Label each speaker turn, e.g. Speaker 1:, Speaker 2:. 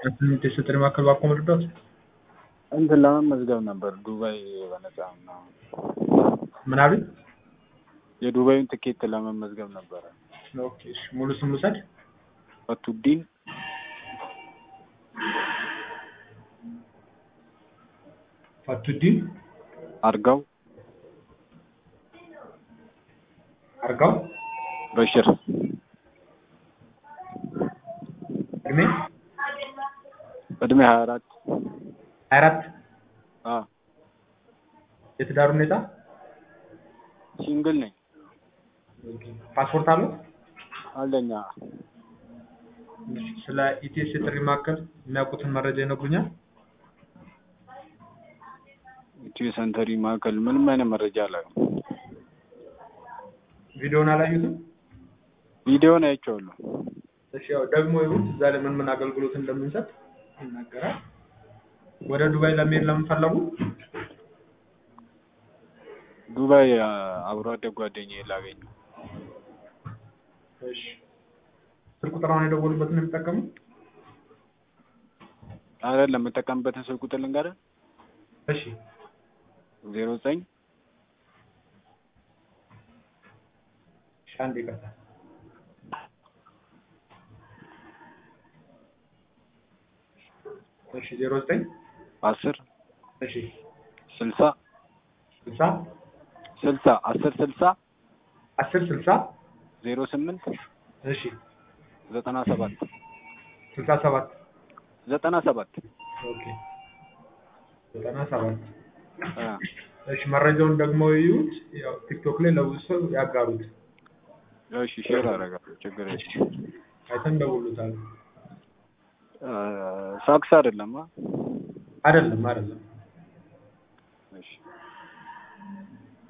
Speaker 1: ስምንት የስጥር ማዕከል ባኮ መርዳት
Speaker 2: እንትን ለመመዝገብ ነበር ዱባይ በነፃ ምናምን
Speaker 1: ምን አሉኝ?
Speaker 2: የዱባይን ትኬት ለመመዝገብ ነበረ።
Speaker 1: ኦኬ እሺ፣ ሙሉ ስም ልውሰድ?
Speaker 2: ፈቱዲን
Speaker 1: ፈቱዲን
Speaker 2: አርጋው
Speaker 1: አርጋው
Speaker 2: በሽር
Speaker 1: እድሜ
Speaker 2: እድሜ ሀያ አራት
Speaker 1: ሀያ አራት
Speaker 2: አ
Speaker 1: የትዳር ሁኔታ
Speaker 2: ሲንግል ነኝ
Speaker 1: ፓስፖርት አለው?
Speaker 2: አለኛ
Speaker 1: ስለ ኢቲኤስ የጥሪ ማዕከል የሚያውቁትን መረጃ ይነግሩኛል?
Speaker 2: ኢትዮ ሰንተሪ ማዕከል ምንም አይነት መረጃ አላውቅም።
Speaker 1: ቪዲዮውን አላዩትም?
Speaker 2: ቪዲዮን አይቼዋለሁ።
Speaker 1: እሺ ያው ደግሞ ይሁት እዛ ላይ ምን ምን አገልግሎት እንደምንሰጥ ይናገራል። ወደ ዱባይ ለመሄድ ለምን ፈለጉ?
Speaker 2: ዱባይ አ፣ አብሮ አደግ ጓደኛዬ ላገኘው።
Speaker 1: እሺ ስልክ ቁጥራውን የደወሉበትን ነው የሚጠቀሙ?
Speaker 2: አይደለም የምጠቀምበትን ስልክ ቁጥር ልንገርህ፣
Speaker 1: እሺ
Speaker 2: ዜሮ ዘጠኝ
Speaker 1: እሺ አንድ ይቅርታ እሺ ዜሮ ዘጠኝ
Speaker 2: አስር
Speaker 1: እሺ
Speaker 2: ስልሳ
Speaker 1: ስልሳ
Speaker 2: ስልሳ አስር ስልሳ
Speaker 1: አስር ስልሳ
Speaker 2: ዜሮ ስምንት
Speaker 1: እሺ
Speaker 2: ዘጠና ሰባት
Speaker 1: ስልሳ ሰባት
Speaker 2: ዘጠና ሰባት
Speaker 1: ኦኬ ዘጠና ሰባት
Speaker 2: አ፣
Speaker 1: እሺ መረጃውን ደግሞ ይዩት። ያው ቲክቶክ ላይ ለብዙ ሰው ያጋሩት።
Speaker 2: እሺ ሼር አደርጋለሁ፣ ችግር የለም።
Speaker 1: አይተን ደውሉታል።
Speaker 2: አ፣ ሳክስ አይደለም አ?
Speaker 1: አይደለም አይደለም
Speaker 2: እሺ